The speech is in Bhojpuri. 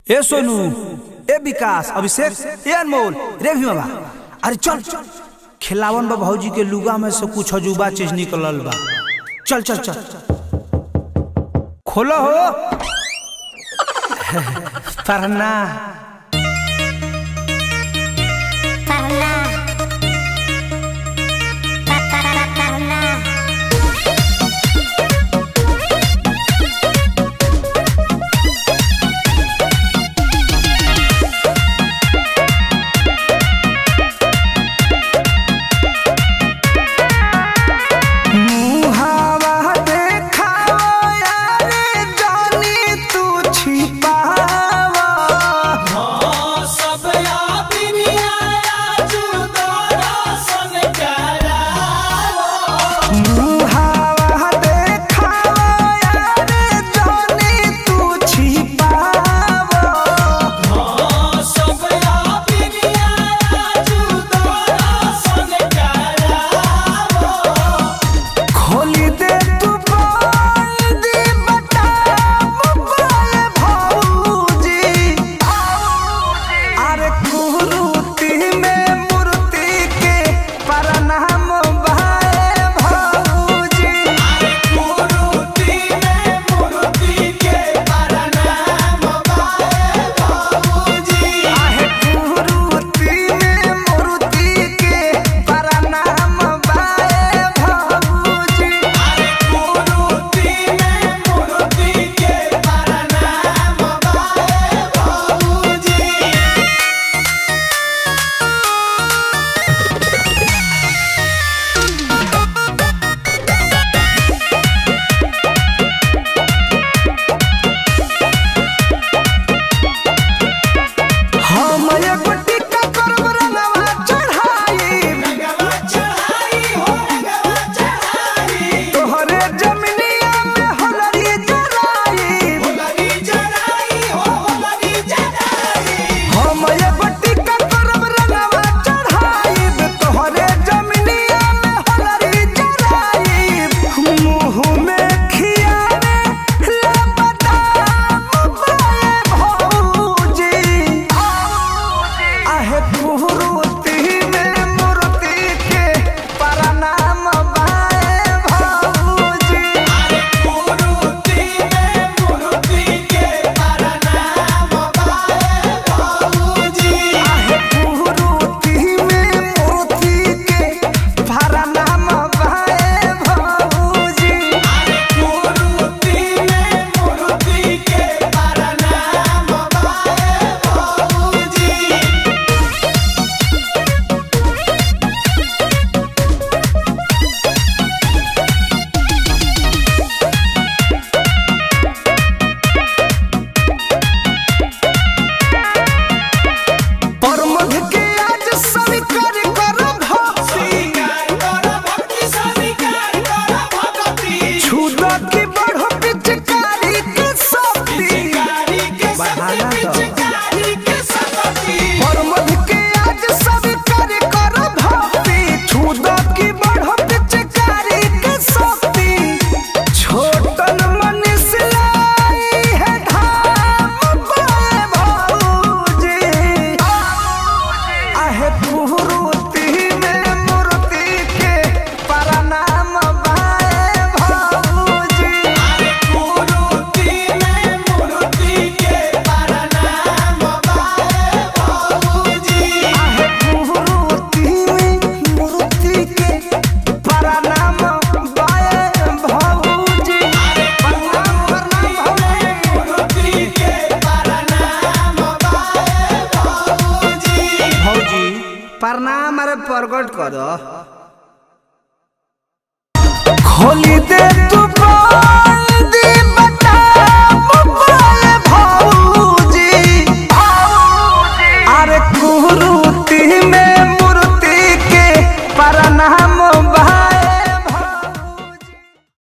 ए सोनू ए विकास अभिषेक ए अनमोल रे भी बाबा अरे चल खिलावन बा भौजी के लुगा में से कुछ अजूबा चीज निकलल बा चल चल चल खोलो हो पढ़ना Parla. Pa- pa- pa- parla. मुहावा देखावा यारे जानी तू छिपावा मुहावा देखावा यारे जानी तू छिपावा खोली दे तू बंदी बता मोबाइल भौजी अरे कुरूती में मूर्ति के प्रणाम भाई भौजी आहे कुरूती में मूर्ति के प्रणाम भाई भौजी हम एगो टिक्का करब रंगवा चढ़ाई तोहरे जमिनिया में होलरी जराई हम एगो टिक्का करब रंगवा चढ़ाई तोहरे जमिनिया में होलरी जराई मुंह में खियावे ले बदाम बाए भौजी आहे कुरूती में मूर्ति के प्रणाम बाए भौजी आहे कुरूती में मूर्ति के प्रणाम बाए भौजी परमध के आज स्वीकार कर भक्ति छुदा की बढ़ो पिचकारी के शक्ति परमध के आज स्वीकार कर भक्ति छुदा की बढ़ो पिचकारी के शक्ति छोटन मनीष लाई है धाम बाए भौजी आहे कुरूती में मूर्ति के प्रणाम बाए भौजी आहे कुरूती में मूर्ति के प्रणाम बाए भौजी प्रणाम प्रणाम भौजी प्रणाम अरे प्रकट कर खोली दे तू